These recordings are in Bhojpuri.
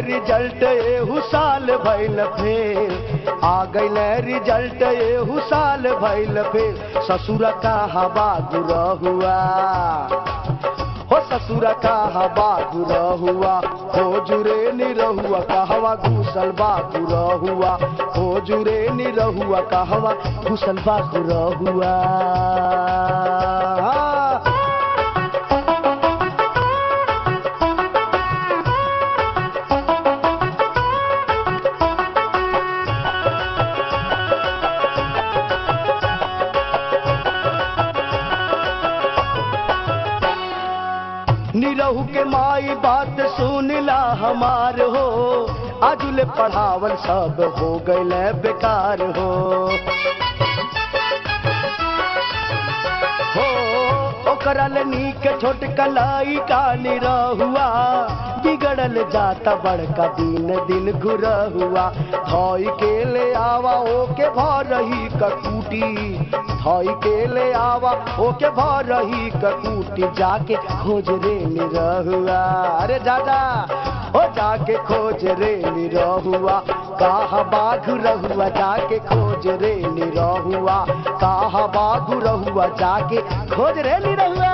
रिजल्ट एहू साल भइल फेल आ गइल रिजल्ट एहू साल भइल फेल ससुर का हवा गुरा हुआ हो ससुर का हवा गुरा हुआ हो जुरे निरहुआ कहवा घुसल बा गुरा हुआ हो जुरे निरहुआ कहवा घुसल बा गुरा हुआ निरहु के माई बात सुनला हमार हो आजुले पढ़ावल सब हो गइल बेकार हो हो ओकरा ले नीक छोट कलाई का निरहुआ बिगड़ल जाता बड़का दिन दिन घुरा हुआ धोई के ले आवा ओके भर रही ककूटी धोई के ले आवा ओके भर रही ककूटी जाके खोज रे निरहुआ अरे दादा ओ जाके खोज रे निरहुआ कहा बाघ रहुआ जाके खोज रे निरहुआ कहा बाघ रहुआ जाके खोज रे निरहुआ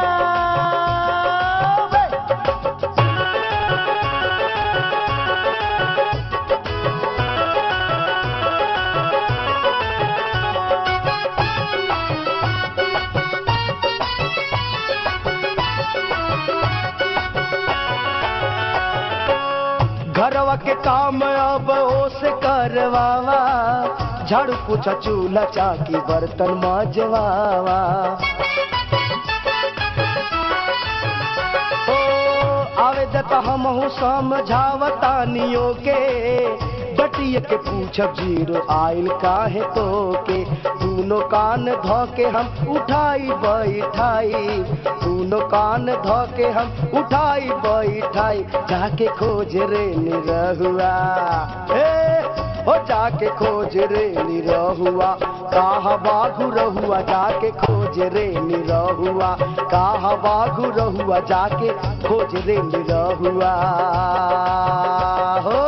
घरवा के काम अब ओस करवावा झाड़ू पोछा चूल्हा चाकी बर्तन मजवावा ओ आवे दता हमहू समझावतानियो के डटिए के पूछब जीरो आइल काहे तो के दूनो कान ध के हम उठाई बैठाई दूनो कान ध के हम उठाई बैठाई जाके खोज रे निरहुआ ए ओ जाके खोज रे निरहुआ कहा बाघु रहुआ जाके खोज रे निरहुआ कहा बाघु रहुआ जाके खोज रे निरहुआ हो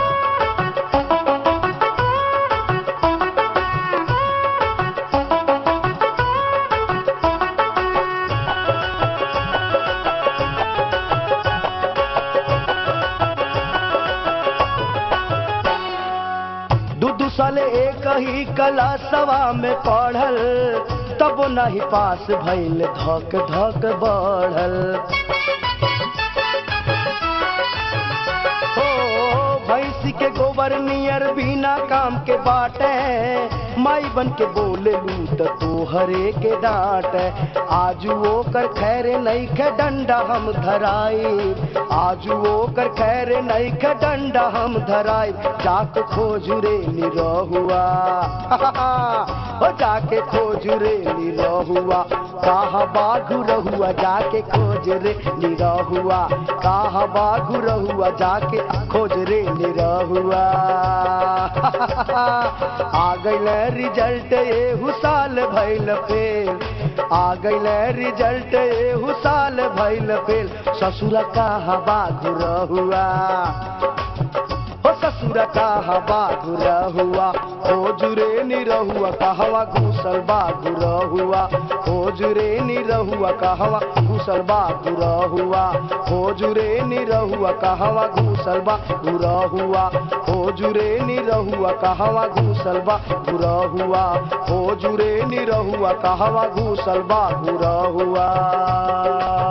दू दू साले एक ही कलासवा में पढ़ल तब नहीं पास भइल धक धक बढ़ल हो भैंसी के गोबर नियर बिना काम के बाटे माई बन के बोले लूट तोहरे के डांट आजू ओकर खैर नहीं खे डंडा हम धराई आजू ओकर खैर नहीं खे डंडा हम धराई जाके खोज रे निरहुआ ओ जाके खोज रे निरहुआ कहा बाघु रहुआ जाके खोज रे निरहुआ कहा बाघु रहुआ जाके खोज रे निरहुआ आ गइल रिजल्ट एहू साल भइल फेल आ गइल रिजल्ट एहू साल भइल फेल ससुर कहा बाघु रहुआ हो ससुर कहा बाघु रहुआ हो जुरे निरहुआ कहवा घूसल बाघु रहुआ हो जुरे निरहुआ कहवा घूसल बाघु रहुआ हो जुरे निरहुआ कहवा घूसल बाघु रहुआ हो जुरे निरहुआ कहवा घूसल बाघु रहुआ हो जुरे निरहुआ कहवा घूसल बाघु रहुआ